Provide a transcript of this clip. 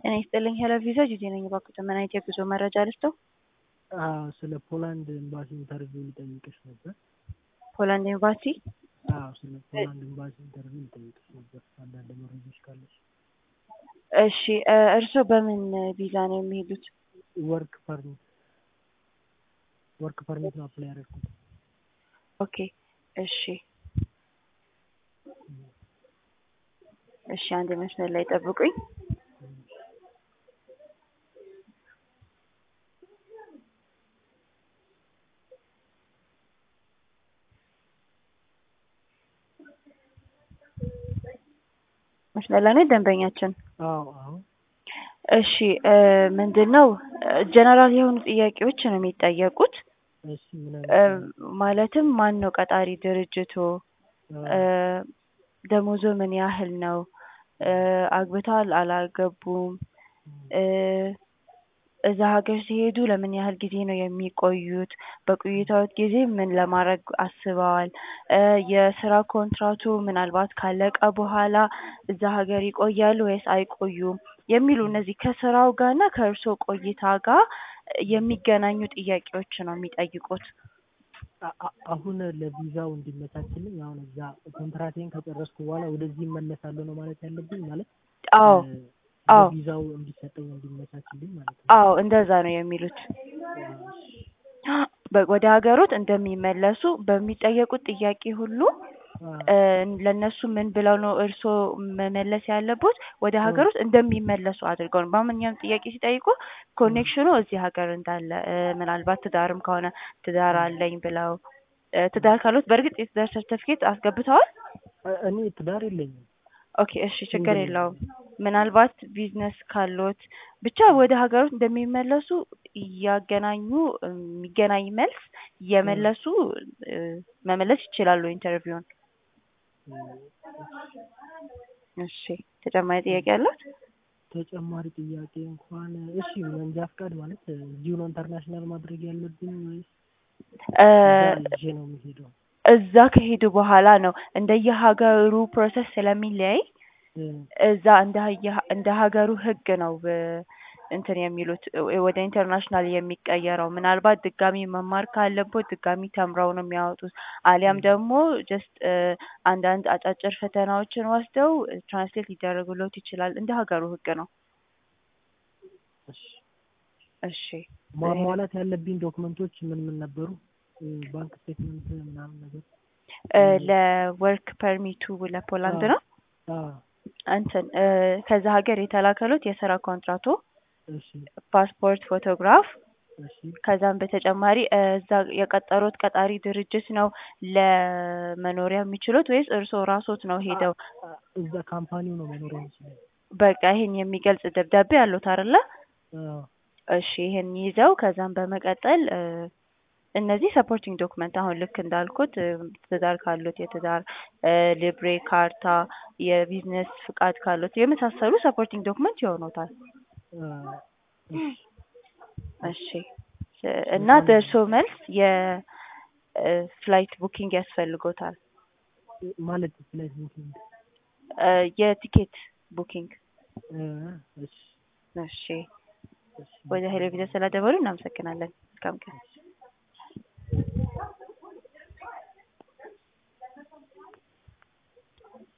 ጤና ይስጥልኝ ሄሎ ቪዛ ጂጂ ነኝ። እባክዎ ምን አይነት የጉዞ መረጃ ልስጥዎ? አዎ ስለ ፖላንድ ኤምባሲ ኢንተርቪው ልጠይቅሽ ነበር። ፖላንድ ኤምባሲ? አዎ ስለ ፖላንድ ኤምባሲ ኢንተርቪው ልጠይቅሽ ነበር አንዳንድ መረጃዎች ካለሽ። እሺ እርስዎ በምን ቪዛ ነው የሚሄዱት? ወርክ ፐርሚት ወርክ ፐርሚት ነው አፕላይ ያደረኩት። ኦኬ እሺ እሺ አንድ መስመር ላይ ጠብቁኝ። መስመር ላይ ነው ደንበኛችን? አዎ አዎ እሺ ምንድን ነው ጀነራል የሆኑ ጥያቄዎች ነው የሚጠየቁት። እሺ ምን ማለትም ማን ነው ቀጣሪ ድርጅቶ? ደሞዞ ምን ያህል ነው? አግብተዋል አላገቡም? እዛ ሀገር ሲሄዱ ለምን ያህል ጊዜ ነው የሚቆዩት? በቆይታዎት ጊዜ ምን ለማድረግ አስበዋል? የስራ ኮንትራቱ ምናልባት ካለቀ በኋላ እዛ ሀገር ይቆያሉ ወይስ አይቆዩም? የሚሉ እነዚህ ከስራው ጋር እና ከእርስዎ ቆይታ ጋር የሚገናኙ ጥያቄዎች ነው የሚጠይቁት። አሁን ለቪዛው እንዲመቻችልኝ አሁን እዛ ኮንትራቴን ከጨረስኩ በኋላ ወደዚህ እመለሳለሁ ነው ማለት ያለብኝ ማለት አዎ አዎ ቪዛው እንዲሰጠኝ እንዲመቻችልኝ ማለት ነው። አዎ እንደዛ ነው የሚሉት። ወደ ሀገሮት እንደሚመለሱ በሚጠየቁት ጥያቄ ሁሉ ለእነሱ ምን ብለው ነው እርስዎ መመለስ ያለቦት? ወደ ሀገሮት እንደሚመለሱ አድርገው ነው። በማንኛውም ጥያቄ ሲጠይቁ ኮኔክሽኑ እዚህ ሀገር እንዳለ ምናልባት ትዳርም ከሆነ ትዳር አለኝ ብለው ትዳር ካሉት በእርግጥ የትዳር ሰርተፊኬት አስገብተዋል? እኔ ትዳር የለኝም። ኦኬ እሺ ችግር የለውም። ምናልባት ቢዝነስ ካሎት ብቻ ወደ ሀገሮት እንደሚመለሱ እያገናኙ የሚገናኝ መልስ እየመለሱ መመለስ ይችላሉ ኢንተርቪውን። እሺ ተጨማሪ ጥያቄ አለዎት? ተጨማሪ ጥያቄ እንኳን እሺ መንጃ ፍቃድ ማለት እዚሁ ነው ኢንተርናሽናል ማድረግ ያለብኝ ወይስ እዛ ይዤ ነው የምሄደው? እዛ ከሄዱ በኋላ ነው እንደየሀገሩ ፕሮሰስ ስለሚለያይ እዛ እንደ ሀገሩ ህግ ነው እንትን የሚሉት ወደ ኢንተርናሽናል የሚቀየረው። ምናልባት ድጋሚ መማር ካለቦት ድጋሚ ተምረው ነው የሚያወጡት። አሊያም ደግሞ ጀስት አንዳንድ አጫጭር ፈተናዎችን ወስደው ትራንስሌት ሊደረግሎት ይችላል። እንደ ሀገሩ ህግ ነው። እሺ ማሟላት ያለብኝ ዶክመንቶች ምን ምን ነበሩ? ባንክ ስቴትመንት ምናምን ነገር ለወርክ ፐርሚቱ ለፖላንድ ነው? አዎ እንትን ከዛ ሀገር የተላከሎት የስራ ኮንትራቶ እሺ ፓስፖርት ፎቶግራፍ እሺ ከዛም በተጨማሪ እዛ የቀጠሮት ቀጣሪ ድርጅት ነው ለመኖሪያ የሚችሉት ወይስ እርስዎ ራስዎት ነው ሄደው? እዛ ካምፓኒው ነው መኖሪያ የሚችለው። በቃ ይሄን የሚገልጽ ደብዳቤ አለዎት አይደለ? አዎ እሺ ይሄን ይዘው ከዛም በመቀጠል እነዚህ ሰፖርቲንግ ዶክመንት አሁን ልክ እንዳልኩት ትዳር ካሉት የትዳር ሊብሬ ካርታ፣ የቢዝነስ ፍቃድ ካሉት የመሳሰሉ ሰፖርቲንግ ዶክመንት ይሆኑታል። እሺ እና ደርሶ መልስ የፍላይት ቡኪንግ ያስፈልጎታል። ማለት ፍላይት ቡኪንግ የቲኬት ቡኪንግ። እሺ እሺ ወደ ሄሎ ቪዛ ስላደወሉ እናመሰግናለን። መልካም ቀን።